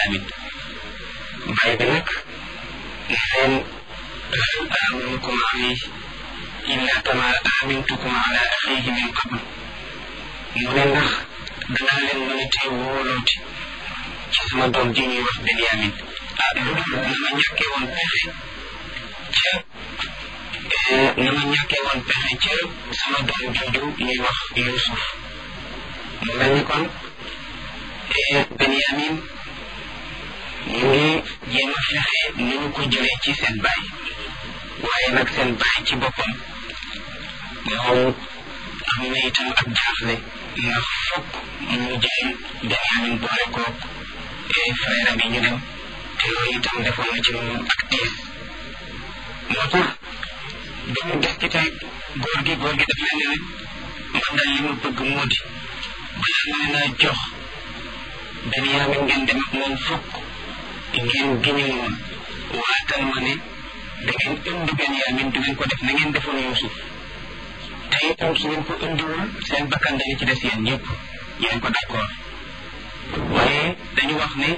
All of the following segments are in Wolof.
Benyamin baay bi nag ne leen hal aminukum alayhi illa kama amintukum ala axihi min qabl mu ne ndax danaa leen mën a tee wóolooti ci sama doom ji ñuy wax Benyamin ah lu dul na ma ñàkkee woon pexe ca na ma ñàkkee woon pexe ca sama doom jooju ñuy wax Yuusuf mu mel ni kon Benyamin ñu ngi jéem a fexe ni ñu ko jëlee ci seen baay waaye nag seen baay ci boppam moom am na itam ak jaaxle ndax fokk mu jël Benyamin boole koog frère bi ñu dem te loolu itam defoon na ci moom ak tiis moo tax dañu gis ci tey góor gi góor gi daf leen ne man daal li ma bëgg moo di balaa ma leen a jox Benyamin ngeen dem ak moom fokk ngeen giñal woon waatal ma ne da ngeen indi Benyamin du ngeen ko def na ngeen defoon Yuusuf te itam su ngeen ko indiwul seen bakkan dañu ci des yéen ñëpp yéen ko d'accord waaye dañu wax ne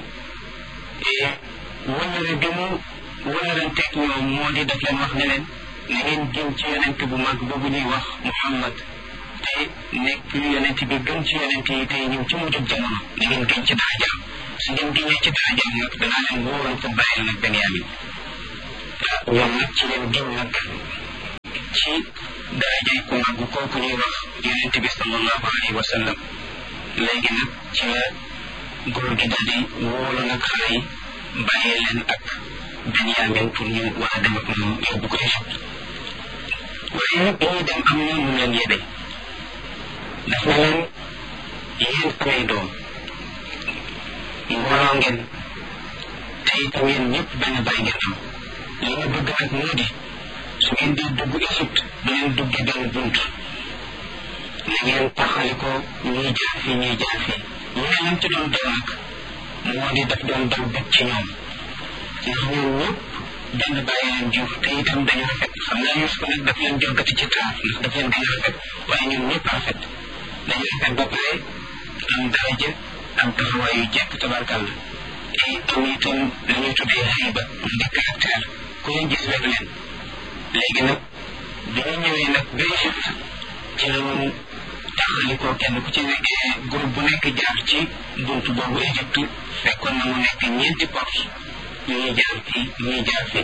wëllëre bi mu wëllëranteeg ñoom moo di daf leen wax ne leen na ngeen giñ ci yonent bu mag boobu ñuy wax Muhammad te nekk yonent bi gën ci yonent yi tey ñëw ci mujjub jamono na ngeen giñ ci darajaam su ngeen giñee ci darajaam nag danaa leen wóoral ko bàyyil nag Benyamin ñoom nag ci leen giñ nag ci darajay ku mag kooku ñuy wax yonent bi sallallahu alayhi wa sallam léegi nag ci la góor gi daal di wóolu nag xale yi bàyyee leen ak Benyamin pour ñu war a dem ak moom yóbbu ko Égypte waaye bi ñuy dem am na mu leen yebe daf na leen yéen amay doom mbooloo ngeen te itam yéen ñëpp benn bàyyi ngeen am li ñu bëgg nag moo di su ngeen di dugg Égypte du ngeen dugge benn bunt na ngeen taxali ko ñuy jaar fii ñuy jaar fii ñu ne lam ci doon daw nag moo di daf doon daw bëgg ci ñoom ndax ñoom ñëpp benn bàyyi leen jur te itam dañu rafet xam naa Yuusuf nag daf leen joggati ci taar ndax daf leen gën a rafet waaye ñoom ñëpp rafet dañu rafet ba pare am daraja am taxawaay yu jekk tabarkàlla te am itam li ñuy tuddee xayba mu di caractère ku leen gis rek leen léegi nag bi ñu ñëwee nag ba Égypte ci la woon taxali ko kenn ku ci nekk groupe bu nekk jaar ci buntu boobu Égypte fekkoon na mu nekk ñeenti porte ñuy jaar fii ñuy jaar fii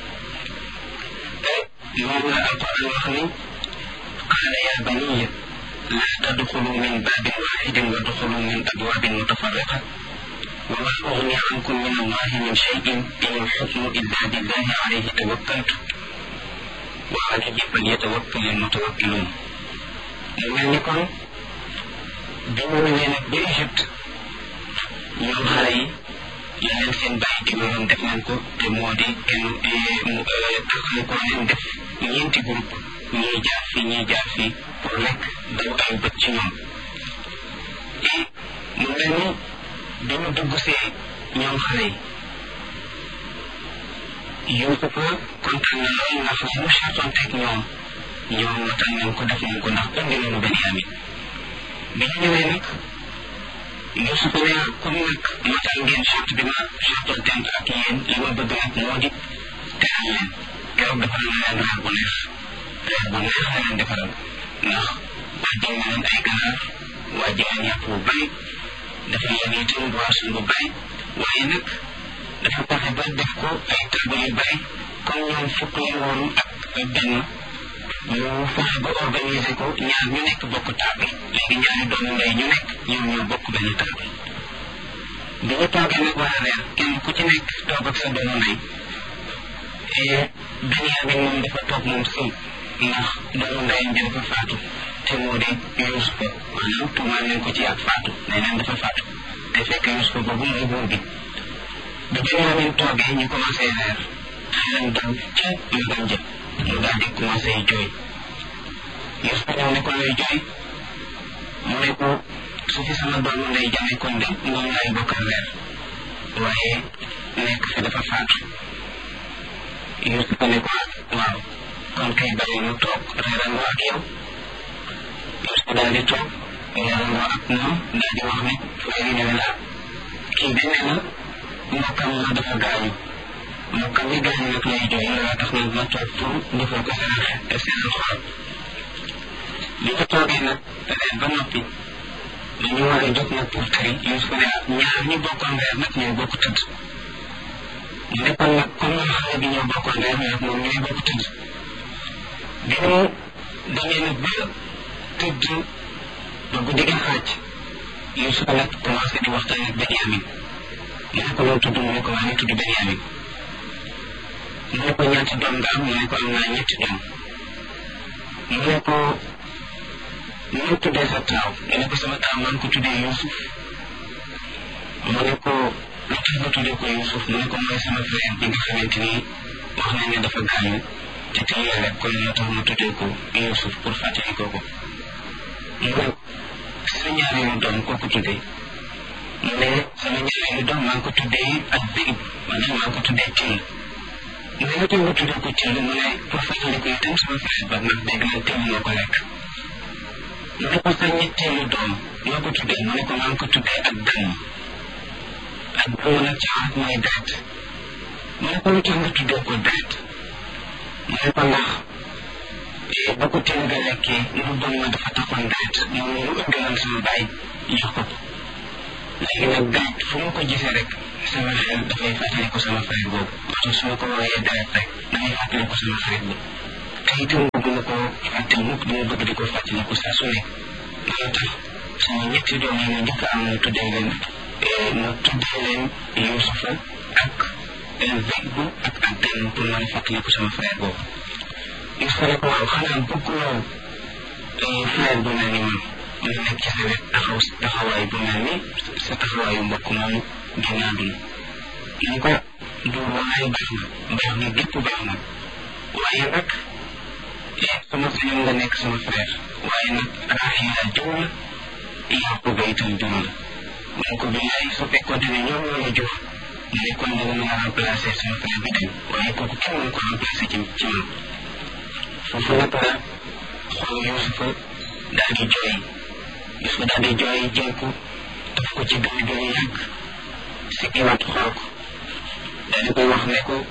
te moom la alquran wax ni qaala yaa baniya laa tadxulu min baabin waaxidin wa duxulu min abwaabin mutafarriqa wa maa ugni ankum min allahi min cheyin in alxukmu illa billahi alayhi tawakkaltu wa alayhi falyatawakkal almutawakkiluun mu mel ni kon bi mu ñëwee nag ba Égypte ñoom xale yi la leen seen bàyyi digaloon def nañ ko te moo di kenn taxale ko leen def ñeenti groupe ñuy jaar fii ñuy jaar fii pour lekk daw ay bët ci ñoom et mu mel ni bi mu dugg see ñoom xale yi Yuusufa kontaan na lool ndax li mu chartoon teg ñoom ñoom matal nañ ko def nañ ko ndax indi nañu Benyamin bi ñu ñëwee nag Yuusuf ne comme nag matal ngeen charte bi ma chartoon tent ak yéen li ma bëgg nag moo di teral leen keroog defal na leen reer bu neex reer bu neex la leen defaral ndax wàjjal na leen ay ganaar wàjjal leen yàpp bu bari dafa leen itam boisson bu bari waaye nag dafa fexe ba def ko ay table yu bari comme ñoom fukk leen woon ak benn ñu fexe ba organiser ko ñaar ñu nekk bokk table léegi ñaari doomu ndey ñu nekk ñoom ñoo bokk benn table bi ñu toogee nag war a reer kenn ku ci nekk toog ak sa doomu ndey Benyamin moom dafa toog moom sëy ndax doomu ndeyam bi dafa faatu te moo di Yuusufa maanaam tuumaal nañ ko ci ak faatu nee neen dafa faatu te fekk Yuusufa boobu mooy buur bi bi Benyamin toogee ñu commencé reer xelam dal ca magam jë mu daal di commencé jooy Yuusufa ñëw ne ko looy jooy mu ne ko su fi sama doomu ndey jame kon de moom laay bokkal reer waaye nekk fi dafa faatu Yuusufa ne ko waaw kon kay bàyyi mu toog reerandoo ak yow Yuusufa daal di toog reerandoo ak moom daal di wax ne frère yi ne la kii de nee na mbokkam ma dafa gaañu mbokkam mi gaañu nag lay jooy looloo tax nag ma toog pour defal ko seen seen xol li ñu toogee nag reer ba noppi dañu war a jóg nag pour tëri Yuusufa ne ñaar ñu bokkoon reer nag ñoo bokk tëdd mu ne kon nag comme xale bi ñoo bokkoon reer nag moom ñooy bokk tëdd bi mu demee nag ba tëdd ba guddi gi xaaj Yuusufa nag commencé di waxtaan ak Benyamin mu ne ko loo tudd mu ne ko maa ngi tudd Benyamin mu ne ko ñaati doom nga am mu ne ko am naa ñetti doom mu ne ko ñu tuddee sa taaw mu ne ko sama taaw maa ngi ko tuddee Yuusuf mu ne ko lu tax nga tuddee ko Yuusuf mu ne ko mooy sama frère bi nga xamante ni wax nañ ne dafa gaañu te tey yàlla kon moo tax ma tuddee ko Yuusuf pour fàttali ko ko mu ne sa ñaareelu doom koo ko tuddee mu ne sama ñaareelu doom maa ngi ko tuddee ak Zéib maanaam maa ngi ko tuddee Till mu ne lu tax nga tuddee ko Till mu ne pour fàttali ko itam sama frère ba ndax dégg naa Till moo ko lekk mu ne ko sa ñetteelu doom noo ko tuddee mu ne ko maa ngi ko tuddee ak dëmm ak dëmm nag ci arab mooy deret mu ne ko lu tax nga tuddee ko deret mu ne ko ndax ba ko teel nga lekkee mu bon ma dafa taxoon deret moom mu ëndaloon sama baay jox ko ko léegi nag deret fu ma ko gisee rek sama xel dafay fàttali ko sama frère boobu moo tax su ma ko wooyee deret rek damay fàttali ko sama frère boobu te itam bëgg na ko fàttali mukk dama bëgg di ko fàttali ko saa su nekk loolu tax sama ñetti doom yi ma njëkk am mu tuddee leen mu tuddee leen Yuusufa ak Zeybu ak ak Dan pour mën a fàttali ko sama frère boobu Yuusufa ne ko waaw xanaa bëgguloo frère bu mel ni man mu nekk ci sa wet taxaw taxawaay bu mel ni sa taxawaayu mbokk moomu génn àdduna mu ko du walaay baax na baax na gépp baax na waaye nag sama sañoon nga nekk sama frère waaye nag Raxiila jur la Yaquba itam jur la mu ne ko billaay su fekkoonte ne ñoom ñoo la jur mu ne kon danga mën a remplacer sama frère bi dem waaye kooku kenn mënu ko remplacer ci ci man foofu nag la xool Yuusufa daal di jooy Yuusufa daal di jooy jël ko daf ko ci gën gën yàgg si kiwaat xool ko daal di koy wax ne ko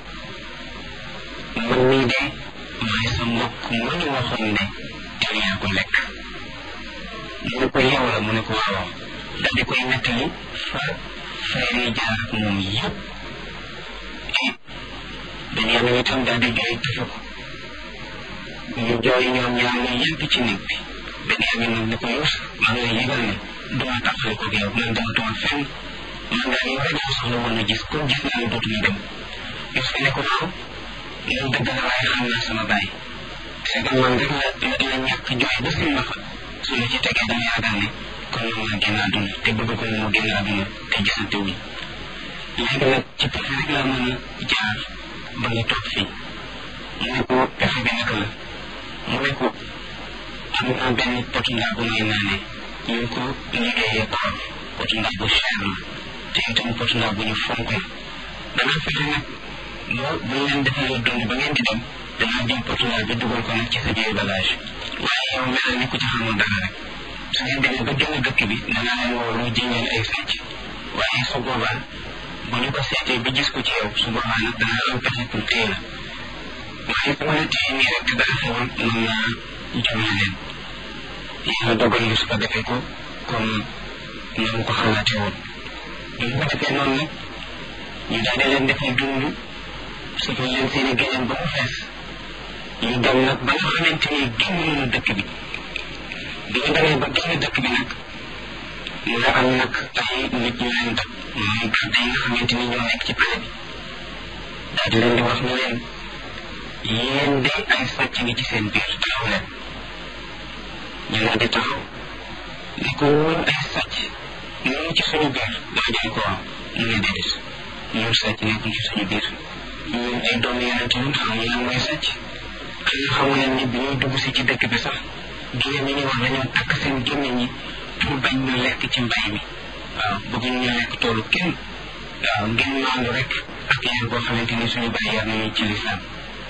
man mii de mooy sa mbokk mu ñu waxoon ne yow yaa ko lekk mu ne ko yow la mu ne ko waaw daal di koy nettali fa frère yi jaar ak moom yëpp et Benyamin itam daal di jooy tëfe ko ñu jooy ñoom ñaar ñu yàgg ci néeg bi Benyamin nag ne ko Yuusuf maa ngi lay yëgal ne duma taxale ko yow man dama toog fenn man daal yow rek laa soxla woon a gis comme gis naa ne dootuñu dem Yuusuf ne ko waaw loolu dëgg la waaye xam naa sama baay c'est que man rek la la ñàkk jooy ba si maxa su ma ci tegee dama yaakaar ne kon moom la génn àdduna te bëgg ko mu génn àdduna te gisante wuñ léegi nag ci pexe rek laa mën a jaar ba nga toog fii mu ne ko pexe bi naka la mu ne ko am naa benn potu ndaa bu may naanee ñu ngi ko liggéeyee koor potu ndaa bu cher la te itam potu ndaa bu ñu fonk la danaa fexe nag boo bu ñu leen defalee dund ba ngeen di dem danaa jël portugal bi dugal ko nag ci sa biir bagage waaye yow mel ni ku ci xamul dara rek su ngeen demee ba génn dëkk bi danaa leen woo lu jiñeen ay sàcc waaye su boobaa bu ñu ko seetee bi gis ko ci yow su boobaa nag danaa am pexe pour téye la waaye su ma la téye nii rek te dara xewul mën naa jumee leen yàlla dogal li su ko defee ko comme na mu ko xalaatee woon bu ñu ko defee noonu nag ñu daal di leen defal dund suufal leen seen i géneen ba mu fees ñu dem nag ba nga xamante ni génn nañu dëkk bi bi ñu demee ba génn dëkk bi nag mu nga am nag ay nit ñu leen dab mooy garde yi nga xamante ni ñoo nekk ci pale bi daal di leen di wax ne leen yéen de ay sàcc ngi ci seen biir taxaw leen ñu daal di taxaw ne ko woon ay sàcc ñu ngi ci suñu biir daa jël ko waaw mu ne déedéet ñun sàcc nekkul ci suñu biir ñun ay doomu yonente ñun xamuñu lan mooy sàcc xanaa xamu leen ni bi ñuy dugg si ci dëkk bi sax jigéen ñi ñu wax dañoo takk seen gémmiñ ñi pour bañ ñu lekk ci mbay mi waaw bëgguñu ñu lekk toolu kenn waaw ngeen maandu rek ak yar boo xamante ni suñu bàyyi yar nañu ci lislaam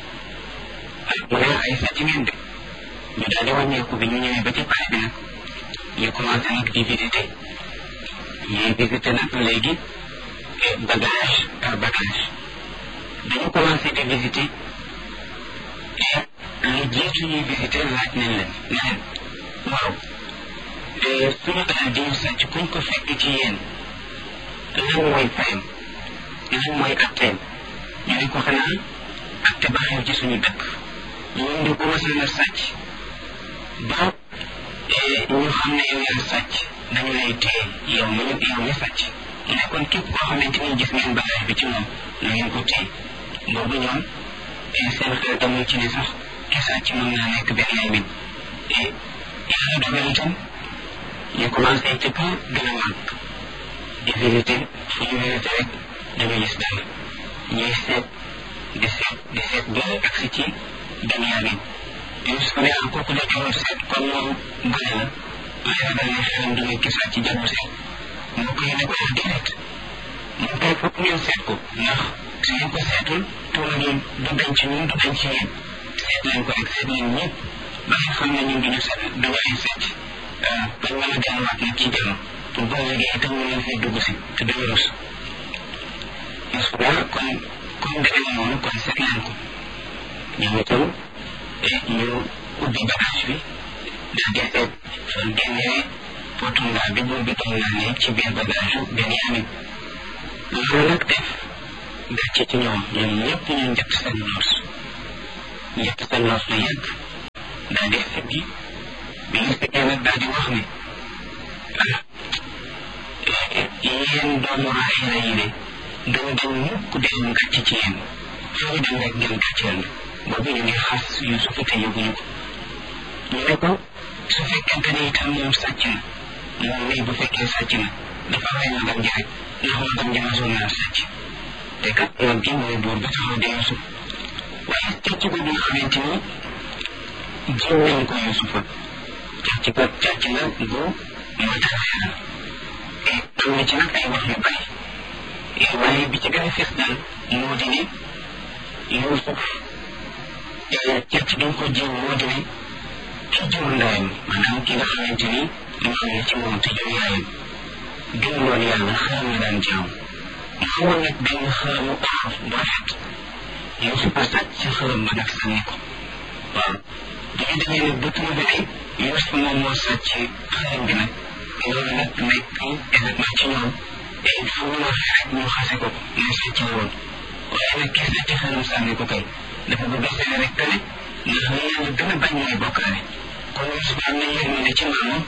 mu ne ay sàcc ngeen de ñu daal di wàññeeku bi ñu ñëwee ba ci pare bi nag ñu commencé nag di visité ñuy visité nag léegi bagage par bagage dañu commencé di visiter et lu jiitu ñuy visiter laaj nañ leen ne leen waaw suñu alal di ñu sàcc kuñ ko fekk ci yéen lan mooy fayam lan mooy atteem ñu ne ko xanaa atte ba xew ci suñu dëkk ñun di commencé na sàcc ba ñu xam ne yow yaa sàcc dañu lay téye yow mi yow mi sàcc mu ne kon képp koo xamante ni gis ngeen bagage bi ci moom na ngeen ko téye boobu ñoom seen xel demul ci ne sax ki sàcc mën naa nekk benn yaay min yàlla dogal itam ñu commencé ci kaw gën a màgg di visité fu ñu visité rek dañu gis dara ñuy seet di seet di seet ba agsi ci benn yaay min Yusuf ne ah kooku de jarul seet kon moom gone la waaye ragal ne xelam du ki sàcc jarul seet moo koy ne ko wax déedéet moom kay foog ngeen seet ko ndax su ngeen ko seetul tuuma gi du dañ ci ñun du dañ ci yéen seet leen ko rek seet leen ñëpp ba nga xam ne ñun duñu seet duñu ay seet bañ mën a delluwaat nag ci jàmm pour boo liggéey itam ñu leen fay dugg si te duñu rus Yusuf daal kon comme demee noonu kon seet leen ko ñoom itam ñu ubbi bagage bi daal di seet fa génnee potundaa bi buur bi doon naa ne ci biir bagage yu Benyamin loolu nag def gàcce ci ñoom ñoom ñëpp ñu njëkk seen noos njëkk seen noos lu yàgg daal di siggi bi ñu siggee nag daal di wax ne ah yéen doomu Raxiila yi de duñ dañ mukk di am gàcce ci yéen fu ñu dem rek ngeen gàcceel na boobu ñu ngi xas Yuusuf te yëguñu ko ñu ne ko su fekkente ne itam moom sàcc na moom mii bu fekkee sàcc na dafa rey magam ji rek ndax magam ji masoon naa sàcc te kat mag gi mooy buur ba taxaw di Yuusuf waaye càcc boobu nga xamante ni jiw nañ ko Yuusufa càcc ko càcc la bu matériel la te am na ci nag ay wax yu bari waaye bi ci gën a fes daal moo di ne Yuusuf càcc gi ko jiw moo di ne ki jur ndeyam maanaam ki nga xamante ni maam la ci moom te jur yaayam gëmuloon yàlla xaram la daan jaam mu amoon nag benn xaramu or bu rafet Yuusuf a sàcc ci xaram ba nag sànni ko waaw bu ñu demee nag ba trouvé ne Yuusuf moom moo sàcc xaram bi nag loolu nag nekk événement ci ñoom et fu mu waxee rek ñu xase ko ne sàcc la woon waaye nag ki sàcc xaram sànni ko kay dafa bëgg a seene rek que ne ndax li yàlla gën a bañ mooy bokkaale kon Yuusuf am na yërmande ci maamam